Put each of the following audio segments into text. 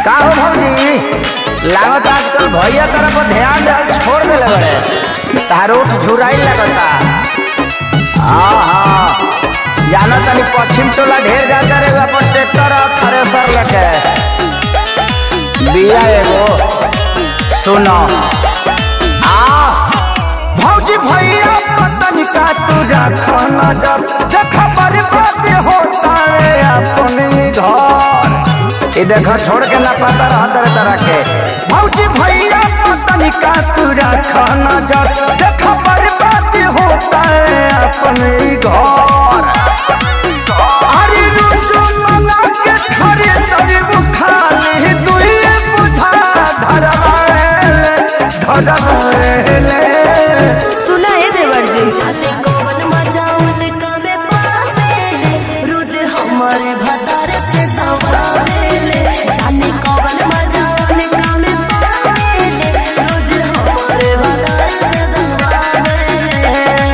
का हो भौजी लागत आजकल भैया तरफ ध्यान देल छोड़ देले बड़े तारो झुराई लगता हाँ हाँ जाना तनी पश्चिम टोला ढेर जाता रे अपन ट्रैक्टर और थ्रेसर लेके बिया एगो सुनो आ भौजी भैया पतन का तुझा खाना जब देखा बर्बाद होता है अपने घर ये देखो छोड़ के ना पता रहा तरह तरह के भौजी भैया पतन का तुझा खाना जब देखा बर्बाद होता है अपने घर अरे रुचु मना के खरे सरी उठा ले दुई बुझा धरवाले धरवाले सुना है देवर जी जाने कौन मजा उनका में पावेले रोज हमारे भतार से दबावेले जाने कौन मजा उनका में पावेले रोज हमारे भतार से दबावेले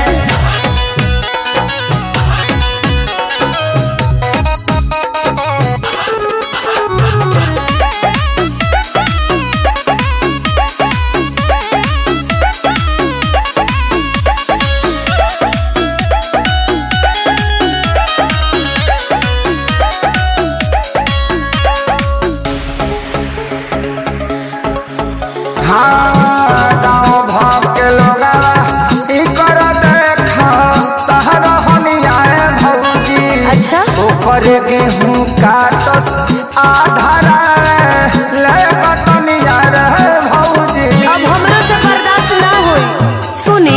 हाँ गाँव भाव के लोग ई कर देखा तहर हनियाए भौजी अच्छा? ऊपर गेहूं काटस आधारा ले बतनिया रे भौजी अब हमरा से बर्दाश्त ना होई सुनी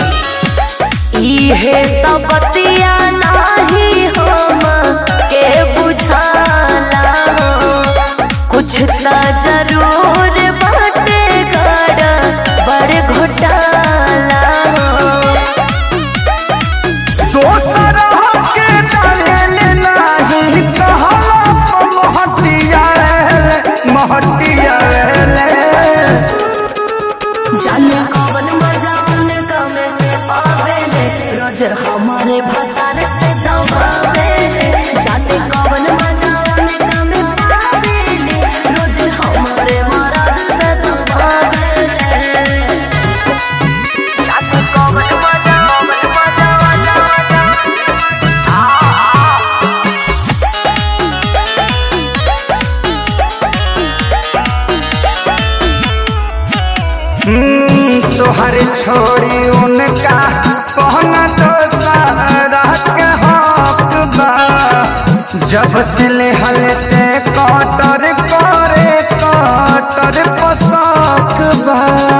इहे तो बतिया नाही हम के बुझाला कुछ त जरूर बाटे गड़ा बड़ घोटाला दोसर के डालेल नाही कहला महटिया रे महटिया रे जाने कौन मजा उनका में पावेले रोज हमारे भतार से दबावेले जाने कौन मजा उनका में पावेले रोज हमारे मराद से दबावेले जाने कौन मजा कौन मजा मजा मजा हम्म, तोहर छोड़ी उनका पहना तो सारा के हक बा जब से ले हलते कटर करे कटर पोशाक बा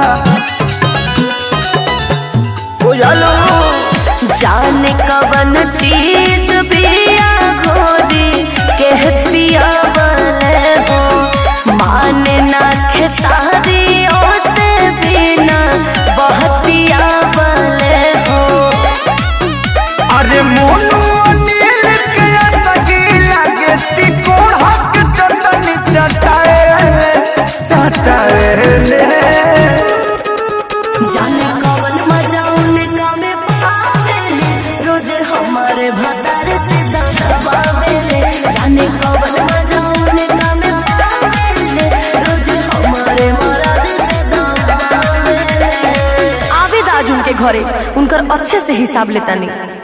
बुझलो जाने कवन चीज पिया घोरी के पिया बले हो माने ना खेसारी से बिना बहतिया बले हो अरे मोनू अनिल के सगी लगे तिकोड़ हक चटनी चटाए चटाए जाने कवन मजा उनका में पावेले रोज हमारे भतार से दबावेले जाने कवन मजा उनका में पावेले रोज हमारे मराद से दबावेले आवेद आज उनके घरे उनकर अच्छे से हिसाब लेता नहीं